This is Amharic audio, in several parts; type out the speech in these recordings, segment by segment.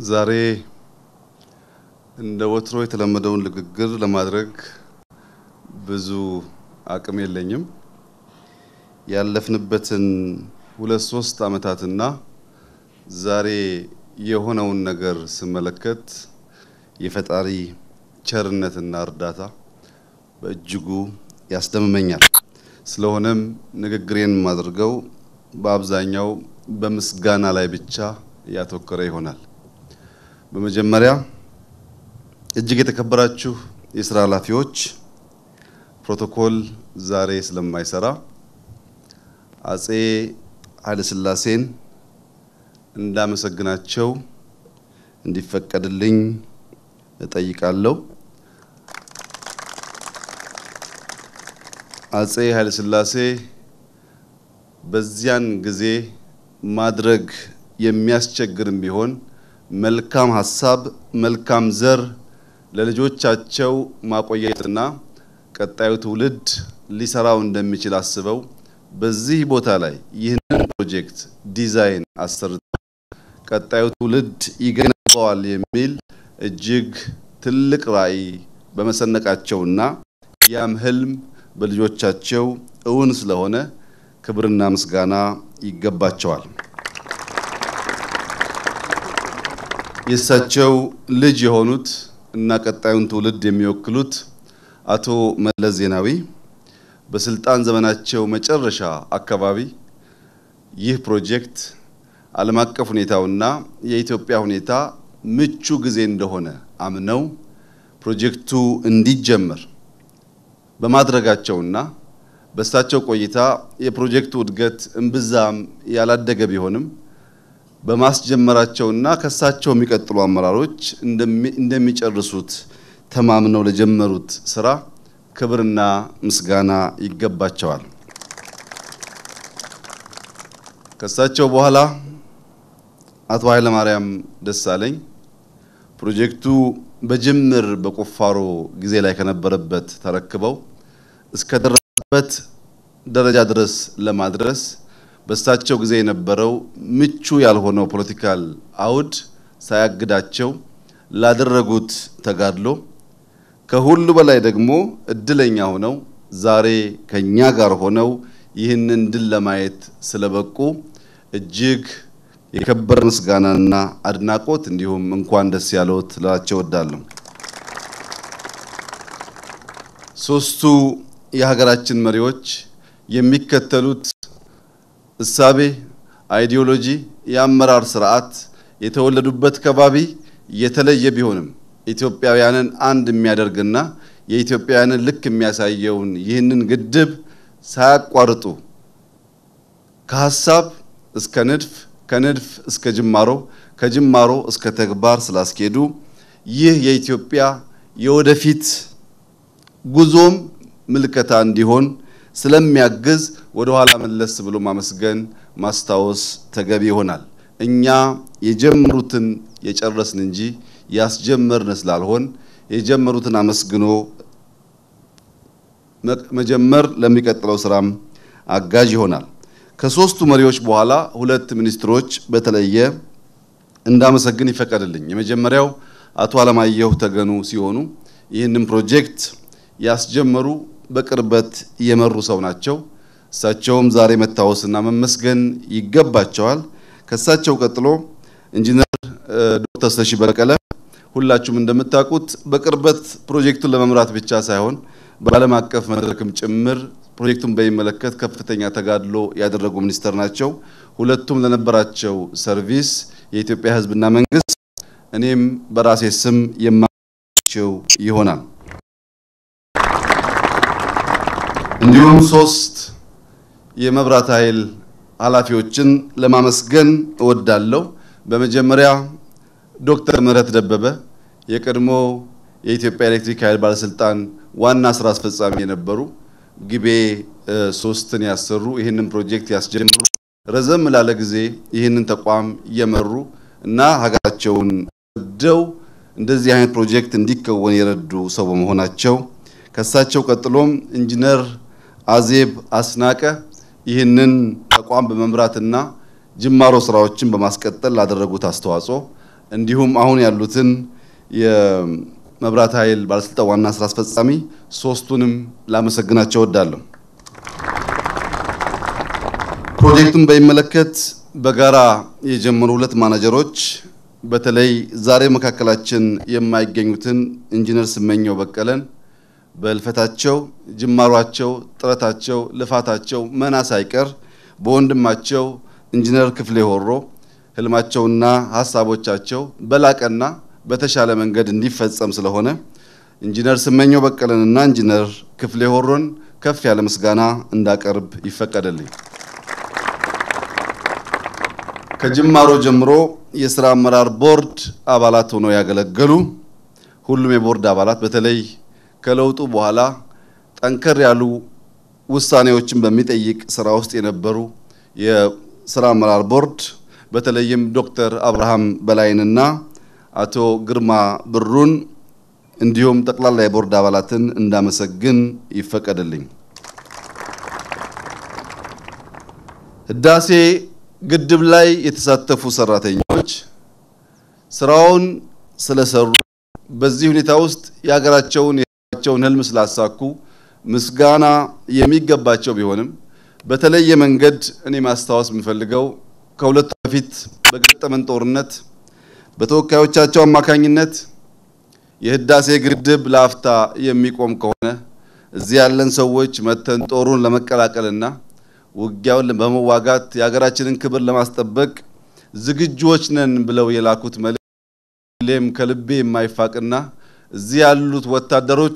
ዛሬ እንደ ወትሮ የተለመደውን ንግግር ለማድረግ ብዙ አቅም የለኝም። ያለፍንበትን ሁለት ሶስት ዓመታትና ዛሬ የሆነውን ነገር ስመለከት የፈጣሪ ቸርነትና እርዳታ በእጅጉ ያስደምመኛል። ስለሆነም ንግግሬን የማደርገው በአብዛኛው በምስጋና ላይ ብቻ ያተኮረ ይሆናል። በመጀመሪያ እጅግ የተከበራችሁ የስራ ኃላፊዎች፣ ፕሮቶኮል ዛሬ ስለማይሰራ አጼ ኃይለሥላሴን እንዳመሰግናቸው እንዲፈቀድልኝ እጠይቃለሁ። አጼ ኃይለሥላሴ በዚያን ጊዜ ማድረግ የሚያስቸግርም ቢሆን መልካም ሀሳብ፣ መልካም ዘር ለልጆቻቸው ማቆየትና ቀጣዩ ትውልድ ሊሰራው እንደሚችል አስበው በዚህ ቦታ ላይ ይህንን ፕሮጀክት ዲዛይን አሰርተው ቀጣዩ ትውልድ ይገነባዋል የሚል እጅግ ትልቅ ራዕይ በመሰነቃቸውና ያም ህልም በልጆቻቸው እውን ስለሆነ ክብርና ምስጋና ይገባቸዋል። የእሳቸው ልጅ የሆኑት እና ቀጣዩን ትውልድ የሚወክሉት አቶ መለስ ዜናዊ በስልጣን ዘመናቸው መጨረሻ አካባቢ ይህ ፕሮጀክት ዓለም አቀፍ ሁኔታውና የኢትዮጵያ ሁኔታ ምቹ ጊዜ እንደሆነ አምነው ፕሮጀክቱ እንዲጀመር በማድረጋቸውና በእሳቸው ቆይታ የፕሮጀክቱ እድገት እምብዛም ያላደገ ቢሆንም በማስጀመራቸውና ከእሳቸው የሚቀጥሉ አመራሮች እንደሚጨርሱት ተማምነው ለጀመሩት ስራ ክብርና ምስጋና ይገባቸዋል። ከእሳቸው በኋላ አቶ ኃይለማርያም ደሳለኝ ፕሮጀክቱ በጅምር በቁፋሮ ጊዜ ላይ ከነበረበት ተረክበው እስከደረሰበት ደረጃ ድረስ ለማድረስ በእሳቸው ጊዜ የነበረው ምቹ ያልሆነው ፖለቲካል አውድ ሳያግዳቸው ላደረጉት ተጋድሎ ከሁሉ በላይ ደግሞ እድለኛ ሆነው ዛሬ ከኛ ጋር ሆነው ይህንን ድል ለማየት ስለበቁ እጅግ የከበረ ምስጋናና አድናቆት እንዲሁም እንኳን ደስ ያለዎት ልላቸው እወዳለሁ። ሶስቱ የሀገራችን መሪዎች የሚከተሉት እሳቤ፣ አይዲዮሎጂ፣ የአመራር ስርዓት የተወለዱበት ከባቢ የተለየ ቢሆንም ኢትዮጵያውያንን አንድ የሚያደርግና የኢትዮጵያውያንን ልክ የሚያሳየውን ይህንን ግድብ ሳያቋርጡ ከሀሳብ እስከ ንድፍ ከንድፍ እስከ ጅማሮ ከጅማሮ እስከ ተግባር ስላስኬዱ ይህ የኢትዮጵያ የወደፊት ጉዞም ምልከታ እንዲሆን ስለሚያግዝ ወደ ኋላ መለስ ብሎ ማመስገን ማስታወስ ተገቢ ይሆናል። እኛ የጀመሩትን የጨረስን እንጂ ያስጀመርን ስላልሆን የጀመሩትን አመስግኖ መጀመር ለሚቀጥለው ስራም አጋዥ ይሆናል። ከሶስቱ መሪዎች በኋላ ሁለት ሚኒስትሮች በተለየ እንዳመሰግን ይፈቀድልኝ። የመጀመሪያው አቶ አለማየሁ ተገኑ ሲሆኑ ይህንን ፕሮጀክት ያስጀመሩ በቅርበት የመሩ ሰው ናቸው። እሳቸውም ዛሬ መታወስና መመስገን ይገባቸዋል። ከእሳቸው ቀጥሎ ኢንጂነር ዶክተር ስለሺ በቀለ ሁላችሁም እንደምታውቁት በቅርበት ፕሮጀክቱን ለመምራት ብቻ ሳይሆን በዓለም አቀፍ መድረክም ጭምር ፕሮጀክቱን በሚመለከት ከፍተኛ ተጋድሎ ያደረጉ ሚኒስተር ናቸው። ሁለቱም ለነበራቸው ሰርቪስ የኢትዮጵያ ሕዝብና መንግስት እኔም በራሴ ስም የማቸው ይሆናል። እንዲሁም ሶስት የመብራት ኃይል ኃላፊዎችን ለማመስገን እወዳለሁ። በመጀመሪያ ዶክተር ምህረት ደበበ የቀድሞ የኢትዮጵያ ኤሌክትሪክ ኃይል ባለስልጣን ዋና ስራ አስፈጻሚ የነበሩ ግቤ ሶስትን ያሰሩ ይህንን ፕሮጀክት ያስጀምሩ ረዘም ላለ ጊዜ ይህንን ተቋም እየመሩ እና ሀገራቸውን ወደው እንደዚህ አይነት ፕሮጀክት እንዲከወን የረዱ ሰው በመሆናቸው ከሳቸው ቀጥሎም ኢንጂነር አዜብ አስናቀ ይህንን ተቋም በመምራትና ጅማሮ ስራዎችን በማስቀጠል ላደረጉት አስተዋጽኦ እንዲሁም አሁን ያሉትን የመብራት ኃይል ባለስልጣን ዋና ስራ አስፈጻሚ ሶስቱንም ላመሰግናቸው እወዳለሁ። ፕሮጀክቱን በሚመለከት በጋራ የጀመሩ ሁለት ማናጀሮች በተለይ ዛሬ መካከላችን የማይገኙትን ኢንጂነር ስመኘው በቀለን በልፈታቸው ጅማሯቸው፣ ጥረታቸው፣ ልፋታቸው መና ሳይቀር በወንድማቸው ኢንጂነር ክፍሌ ሆሮ ህልማቸውና ሀሳቦቻቸው በላቀና በተሻለ መንገድ እንዲፈጸም ስለሆነ ኢንጂነር ስመኘው በቀለንና ኢንጂነር ክፍሌ ሆሮን ከፍ ያለ ምስጋና እንዳቀርብ ይፈቀደልኝ። ከጅማሮ ጀምሮ የስራ አመራር ቦርድ አባላት ሆነው ያገለገሉ ሁሉም የቦርድ አባላት በተለይ ከለውጡ በኋላ ጠንከር ያሉ ውሳኔዎችን በሚጠይቅ ስራ ውስጥ የነበሩ የስራ አመራር ቦርድ በተለይም ዶክተር አብርሃም በላይንና አቶ ግርማ ብሩን እንዲሁም ጠቅላላ የቦርድ አባላትን እንዳመሰግን ይፈቀድልኝ። ህዳሴ ግድብ ላይ የተሳተፉ ሰራተኞች ስራውን ስለሰሩ በዚህ ሁኔታ ውስጥ የሀገራቸውን የሀገራቸውን ህልም ስላሳኩ ምስጋና የሚገባቸው ቢሆንም በተለየ መንገድ እኔ ማስታወስ የምፈልገው ከሁለቱ በፊት በገጠመን ጦርነት በተወካዮቻቸው አማካኝነት የህዳሴ ግድብ ለአፍታ የሚቆም ከሆነ እዚህ ያለን ሰዎች መተን ጦሩን ለመቀላቀልና ውጊያውን በመዋጋት የሀገራችንን ክብር ለማስጠበቅ ዝግጁዎች ነን ብለው የላኩት መልእክት ሁሌም ከልቤ የማይፋቅና እዚህ ያሉት ወታደሮች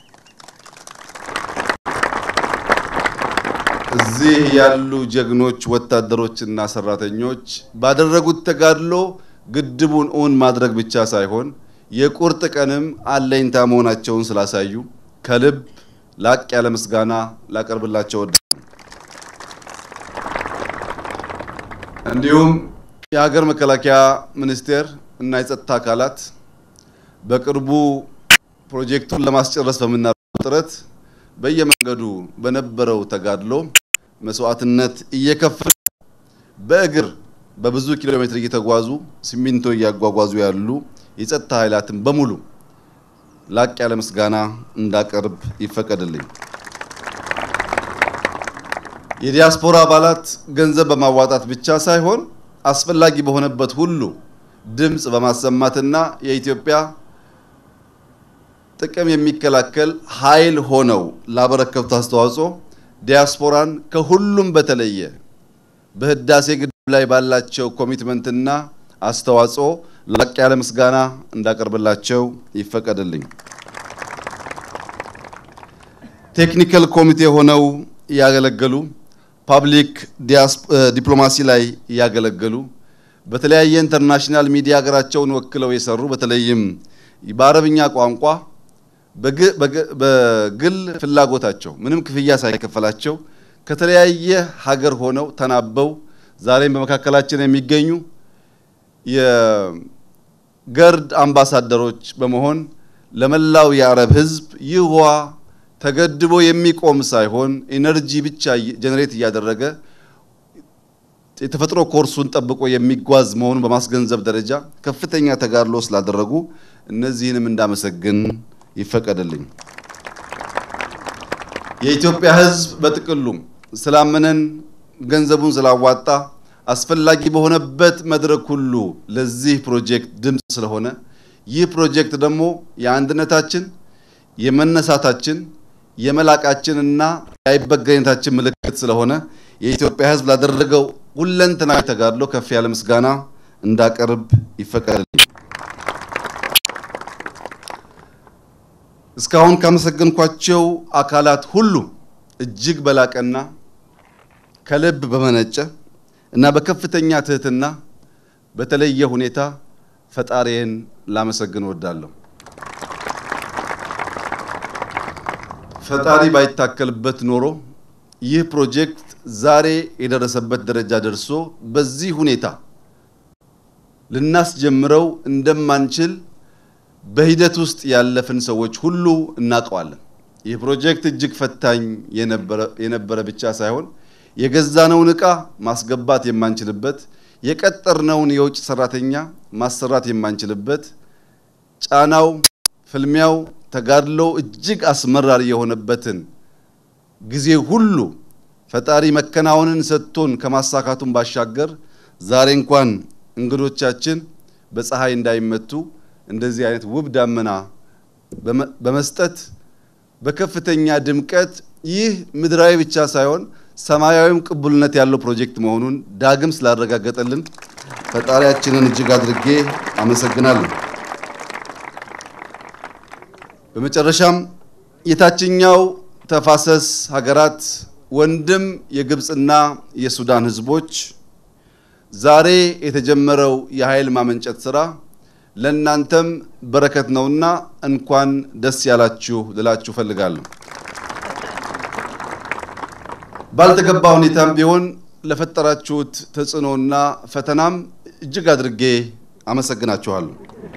እዚህ ያሉ ጀግኖች ወታደሮችና ሰራተኞች ባደረጉት ተጋድሎ ግድቡን እውን ማድረግ ብቻ ሳይሆን የቁርጥ ቀንም አለኝታ መሆናቸውን ስላሳዩ ከልብ ላቅ ያለ ምስጋና ላቀርብላቸው ወደ እንዲሁም የሀገር መከላከያ ሚኒስቴር እና የጸጥታ አካላት በቅርቡ ፕሮጀክቱን ለማስጨረስ በምናደርገው ጥረት በየመንገዱ በነበረው ተጋድሎ መስዋዕትነት እየከፈሉ በእግር በብዙ ኪሎ ሜትር እየተጓዙ ሲሚንቶ እያጓጓዙ ያሉ የጸጥታ ኃይላትን በሙሉ ላቅ ያለ ምስጋና እንዳቀርብ ይፈቀድልኝ። የዲያስፖራ አባላት ገንዘብ በማዋጣት ብቻ ሳይሆን አስፈላጊ በሆነበት ሁሉ ድምፅ በማሰማትና የኢትዮጵያ ጥቅም የሚከላከል ኃይል ሆነው ላበረከቱት አስተዋጽኦ ዲያስፖራን ከሁሉም በተለየ በህዳሴ ግድብ ላይ ባላቸው ኮሚትመንትና አስተዋጽኦ ላቅ ያለ ምስጋና እንዳቀርብላቸው ይፈቀድልኝ። ቴክኒካል ኮሚቴ ሆነው ያገለገሉ ፓብሊክ ዲፕሎማሲ ላይ ያገለገሉ በተለያየ ኢንተርናሽናል ሚዲያ ሀገራቸውን ወክለው የሰሩ በተለይም በአረብኛ ቋንቋ በግል ፍላጎታቸው ምንም ክፍያ ሳይከፈላቸው ከተለያየ ሀገር ሆነው ተናበው ዛሬም በመካከላችን የሚገኙ የገርድ አምባሳደሮች በመሆን ለመላው የአረብ ሕዝብ ይህ ውሃ ተገድቦ የሚቆም ሳይሆን ኢነርጂ ብቻ ጀነሬት እያደረገ የተፈጥሮ ኮርሱን ጠብቆ የሚጓዝ መሆኑን በማስገንዘብ ደረጃ ከፍተኛ ተጋድሎ ስላደረጉ እነዚህንም እንዳመሰግን ይፈቀድልኝ። የኢትዮጵያ ሕዝብ በጥቅሉም ስላመነን ገንዘቡን ስላዋጣ አስፈላጊ በሆነበት መድረክ ሁሉ ለዚህ ፕሮጀክት ድምፅ ስለሆነ ይህ ፕሮጀክት ደግሞ የአንድነታችን፣ የመነሳታችን፣ የመላቃችንና የአይበገሬነታችን ምልክት ስለሆነ የኢትዮጵያ ሕዝብ ላደረገው ሁለንተናዊ ተጋድሎ ከፍ ያለ ምስጋና እንዳቀርብ ይፈቀድልኝ። እስካሁን ካመሰገንኳቸው አካላት ሁሉ እጅግ በላቀና ከልብ በመነጨ እና በከፍተኛ ትህትና በተለየ ሁኔታ ፈጣሪዬን ላመሰግን እወዳለሁ። ፈጣሪ ባይታከልበት ኖሮ ይህ ፕሮጀክት ዛሬ የደረሰበት ደረጃ ደርሶ በዚህ ሁኔታ ልናስጀምረው እንደማንችል በሂደት ውስጥ ያለፍን ሰዎች ሁሉ እናውቀዋለን። ይህ ፕሮጀክት እጅግ ፈታኝ የነበረ ብቻ ሳይሆን የገዛነውን ዕቃ ማስገባት የማንችልበት የቀጠርነውን የውጭ ሰራተኛ ማሰራት የማንችልበት ጫናው፣ ፍልሚያው፣ ተጋድሎው እጅግ አስመራሪ የሆነበትን ጊዜ ሁሉ ፈጣሪ መከናወንን ሰጥቶን ከማሳካቱን ባሻገር ዛሬ እንኳን እንግዶቻችን በፀሐይ እንዳይመቱ እንደዚህ አይነት ውብ ዳመና በመስጠት በከፍተኛ ድምቀት ይህ ምድራዊ ብቻ ሳይሆን ሰማያዊም ቅቡልነት ያለው ፕሮጀክት መሆኑን ዳግም ስላረጋገጠልን ፈጣሪያችንን እጅግ አድርጌ አመሰግናለሁ። በመጨረሻም የታችኛው ተፋሰስ ሀገራት ወንድም የግብፅና የሱዳን ህዝቦች ዛሬ የተጀመረው የኃይል ማመንጨት ስራ ለእናንተም በረከት ነውና እንኳን ደስ ያላችሁ ልላችሁ ፈልጋለሁ። ባልተገባ ሁኔታም ቢሆን ለፈጠራችሁት ተጽዕኖና ፈተናም እጅግ አድርጌ አመሰግናችኋለሁ።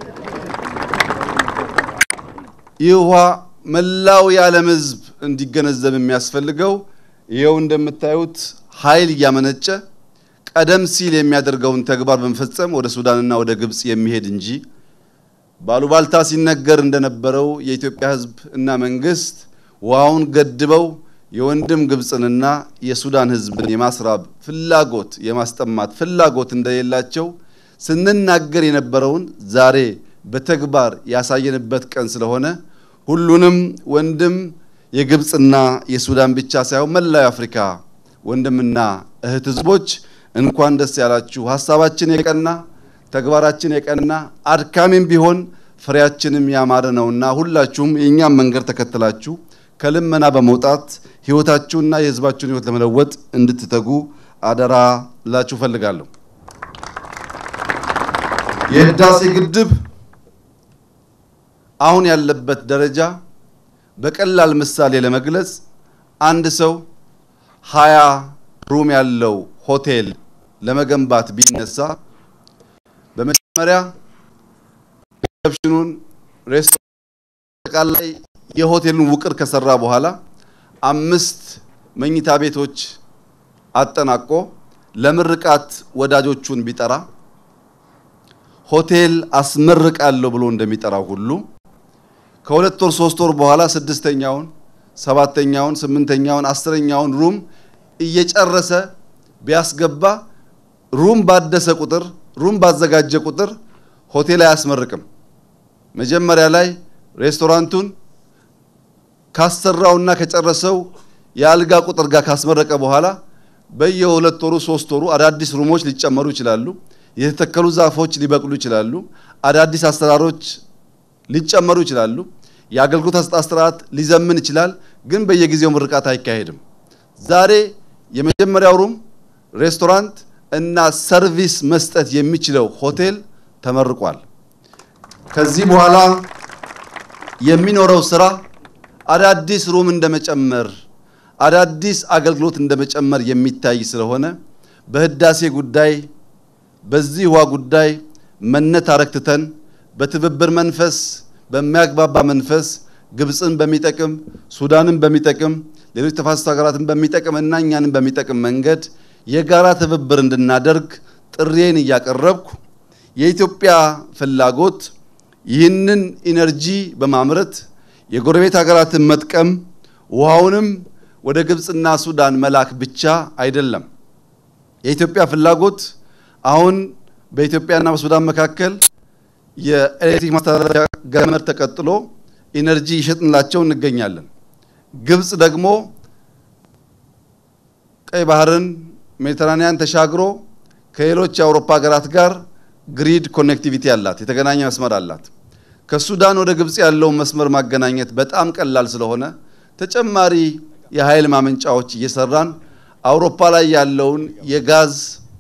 ይህ ውሃ መላው የዓለም ህዝብ እንዲገነዘብ የሚያስፈልገው ይኸው እንደምታዩት ኃይል እያመነጨ ቀደም ሲል የሚያደርገውን ተግባር በመፈጸም ወደ ሱዳንና ወደ ግብፅ የሚሄድ እንጂ ባሉባልታ ሲነገር እንደነበረው የኢትዮጵያ ህዝብ እና መንግስት ውሃውን ገድበው የወንድም ግብፅንና የሱዳን ህዝብን የማስራብ ፍላጎት የማስጠማት ፍላጎት እንደሌላቸው ስንናገር የነበረውን ዛሬ በተግባር ያሳየንበት ቀን ስለሆነ ሁሉንም ወንድም የግብፅና የሱዳን ብቻ ሳይሆን መላው የአፍሪካ ወንድምና እህት ህዝቦች እንኳን ደስ ያላችሁ። ሀሳባችን የቀና ተግባራችን የቀና አድካሚም ቢሆን ፍሬያችንም ያማረ ነውና ሁላችሁም የእኛም መንገድ ተከትላችሁ ከልመና በመውጣት ህይወታችሁና የህዝባችሁን ህይወት ለመለወጥ እንድትተጉ አደራ ላችሁ ፈልጋለሁ። የህዳሴ ግድብ አሁን ያለበት ደረጃ በቀላል ምሳሌ ለመግለጽ አንድ ሰው ሀያ ሩም ያለው ሆቴል ለመገንባት ቢነሳ በመጀመሪያ ሪሴፕሽኑን፣ ሬስቶራንት፣ አጠቃላይ የሆቴሉን ውቅር ከሰራ በኋላ አምስት መኝታ ቤቶች አጠናቆ ለምርቃት ወዳጆቹን ቢጠራ ሆቴል አስመርቃለሁ ብሎ እንደሚጠራው ሁሉ ከሁለት ወር ሶስት ወር በኋላ ስድስተኛውን፣ ሰባተኛውን፣ ስምንተኛውን፣ አስረኛውን ሩም እየጨረሰ ቢያስገባ ሩም ባደሰ ቁጥር ሩም ባዘጋጀ ቁጥር ሆቴል አያስመርቅም። መጀመሪያ ላይ ሬስቶራንቱን ካሰራውና ከጨረሰው የአልጋ ቁጥር ጋር ካስመረቀ በኋላ በየሁለት ወሩ ሶስት ወሩ አዳዲስ ሩሞች ሊጨመሩ ይችላሉ። የተተከሉ ዛፎች ሊበቅሉ ይችላሉ። አዳዲስ አሰራሮች ሊጨመሩ ይችላሉ። የአገልግሎት አሰጣጥ ስርዓት ሊዘምን ይችላል። ግን በየጊዜው ምርቃት አይካሄድም። ዛሬ የመጀመሪያው ሩም ሬስቶራንት እና ሰርቪስ መስጠት የሚችለው ሆቴል ተመርቋል። ከዚህ በኋላ የሚኖረው ስራ አዳዲስ ሩም እንደመጨመር አዳዲስ አገልግሎት እንደመጨመር የሚታይ ስለሆነ በህዳሴ ጉዳይ በዚህ ውሃ ጉዳይ መነታረክ ትተን በትብብር መንፈስ በሚያግባባ መንፈስ ግብፅን በሚጠቅም ሱዳንን በሚጠቅም ሌሎች ተፋሰስ ሀገራትን በሚጠቅም እና እኛንም በሚጠቅም መንገድ የጋራ ትብብር እንድናደርግ ጥሪዬን እያቀረብኩ የኢትዮጵያ ፍላጎት ይህንን ኢነርጂ በማምረት የጎረቤት ሀገራትን መጥቀም ውሃውንም ወደ ግብፅና ሱዳን መላክ ብቻ አይደለም። የኢትዮጵያ ፍላጎት አሁን በኢትዮጵያና በሱዳን መካከል የኤሌክትሪክ ማስተላለፊያ ገመድ ተቀጥሎ ኢነርጂ ይሸጥንላቸው እንገኛለን። ግብፅ ደግሞ ቀይ ባህርን ሜዲተራኒያን ተሻግሮ ከሌሎች የአውሮፓ ሀገራት ጋር ግሪድ ኮኔክቲቪቲ አላት፣ የተገናኘ መስመር አላት። ከሱዳን ወደ ግብፅ ያለውን መስመር ማገናኘት በጣም ቀላል ስለሆነ ተጨማሪ የኃይል ማመንጫዎች እየሰራን አውሮፓ ላይ ያለውን የጋዝ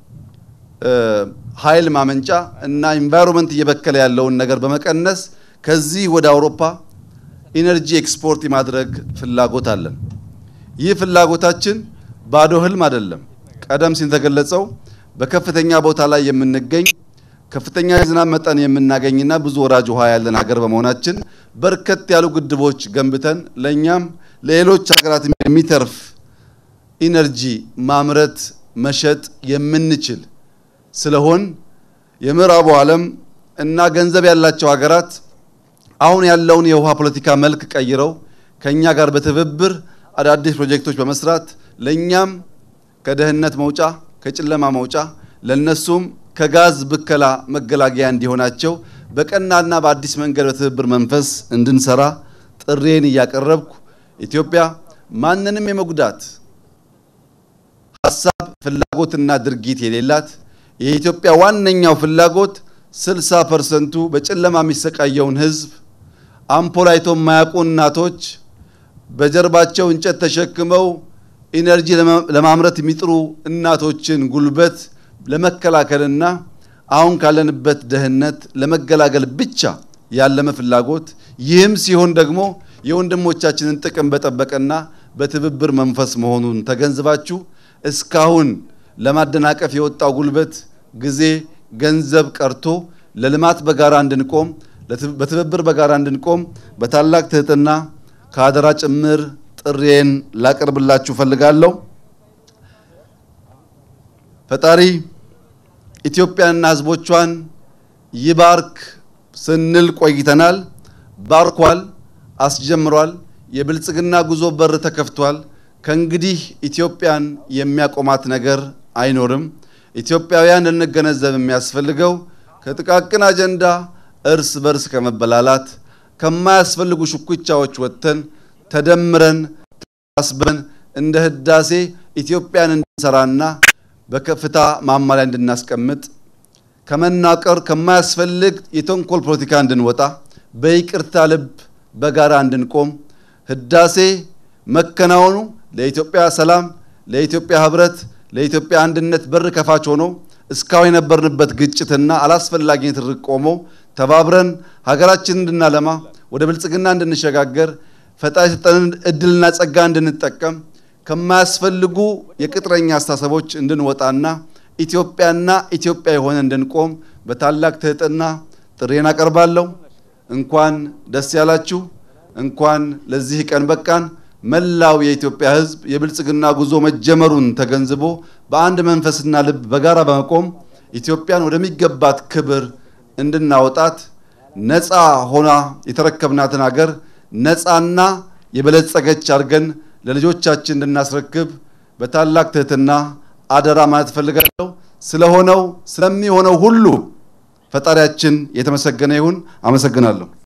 ኃይል ማመንጫ እና ኢንቫይሮንመንት እየበከለ ያለውን ነገር በመቀነስ ከዚህ ወደ አውሮፓ ኢነርጂ ኤክስፖርት የማድረግ ፍላጎት አለን። ይህ ፍላጎታችን ባዶ ህልም አይደለም። ቀደም ሲል ተገለጸው በከፍተኛ ቦታ ላይ የምንገኝ ከፍተኛ የዝናብ መጠን የምናገኝና ብዙ ወራጅ ውሃ ያለን ሀገር በመሆናችን በርከት ያሉ ግድቦች ገንብተን ለእኛም ለሌሎች ሀገራት የሚተርፍ ኢነርጂ ማምረት መሸጥ የምንችል ስለሆን የምዕራቡ ዓለም እና ገንዘብ ያላቸው ሀገራት አሁን ያለውን የውሃ ፖለቲካ መልክ ቀይረው ከኛ ጋር በትብብር አዳዲስ ፕሮጀክቶች በመስራት ለኛም ከደህንነት መውጫ ከጨለማ መውጫ ለነሱም ከጋዝ ብከላ መገላገያ እንዲሆናቸው በቀናና በአዲስ መንገድ በትብብር መንፈስ እንድንሰራ ጥሬን እያቀረብኩ ኢትዮጵያ ማንንም የመጉዳት ሀሳብ ፍላጎትና ድርጊት የሌላት የኢትዮጵያ ዋነኛው ፍላጎት 60 ፐርሰንቱ በጨለማ የሚሰቃየውን ሕዝብ አምፖል አይቶ የማያውቁ እናቶች በጀርባቸው እንጨት ተሸክመው ኢነርጂ ለማምረት የሚጥሩ እናቶችን ጉልበት ለመከላከልና አሁን ካለንበት ድህነት ለመገላገል ብቻ ያለመ ፍላጎት ይህም ሲሆን ደግሞ የወንድሞቻችንን ጥቅም በጠበቀና በትብብር መንፈስ መሆኑን ተገንዝባችሁ እስካሁን ለማደናቀፍ የወጣው ጉልበት፣ ጊዜ፣ ገንዘብ ቀርቶ ለልማት በጋራ እንድንቆም በትብብር በጋራ እንድንቆም በታላቅ ትህትና ከአደራ ጭምር ጥሬን ላቀርብላችሁ ፈልጋለሁ። ፈጣሪ ኢትዮጵያንና ሕዝቦቿን ይባርክ ስንል ቆይተናል። ባርኳል፣ አስጀምሯል። የብልጽግና ጉዞ በር ተከፍቷል። ከእንግዲህ ኢትዮጵያን የሚያቆማት ነገር አይኖርም። ኢትዮጵያውያን ልንገነዘብ የሚያስፈልገው ከጥቃቅን አጀንዳ እርስ በርስ ከመበላላት ከማያስፈልጉ ሽኩቻዎች ወጥተን ተደምረን ተሳስበን እንደ ህዳሴ ኢትዮጵያን እንድንሰራና በከፍታ ማማ ላይ እንድናስቀምጥ ከመናቀር ከማያስፈልግ የተንኮል ፖለቲካ እንድንወጣ በይቅርታ ልብ በጋራ እንድንቆም ህዳሴ መከናወኑ ለኢትዮጵያ ሰላም፣ ለኢትዮጵያ ህብረት፣ ለኢትዮጵያ አንድነት በር ከፋች ሆኖ እስካሁን የነበርንበት ግጭትና አላስፈላጊ ትርቅ ቆሞ ተባብረን ሀገራችንን እንድናለማ ወደ ብልጽግና እንድንሸጋገር ፈጣሪ የሰጠንን እድልና ጸጋ እንድንጠቀም ከማያስፈልጉ የቅጥረኛ አስተሳሰቦች እንድንወጣና ኢትዮጵያና ኢትዮጵያ የሆነ እንድንቆም በታላቅ ትህትና ጥሬን አቀርባለሁ። እንኳን ደስ ያላችሁ፣ እንኳን ለዚህ ቀን በቃን። መላው የኢትዮጵያ ሕዝብ የብልጽግና ጉዞ መጀመሩን ተገንዝቦ በአንድ መንፈስና ልብ በጋራ በመቆም ኢትዮጵያን ወደሚገባት ክብር እንድናወጣት ነፃ ሆና የተረከብናትን ሀገር ነፃና የበለጸገች አድርገን ለልጆቻችን እንድናስረክብ በታላቅ ትህትና አደራ ማለት እፈልጋለሁ። ስለሆነው ስለሚሆነው ሁሉ ፈጣሪያችን የተመሰገነ ይሁን። አመሰግናለሁ።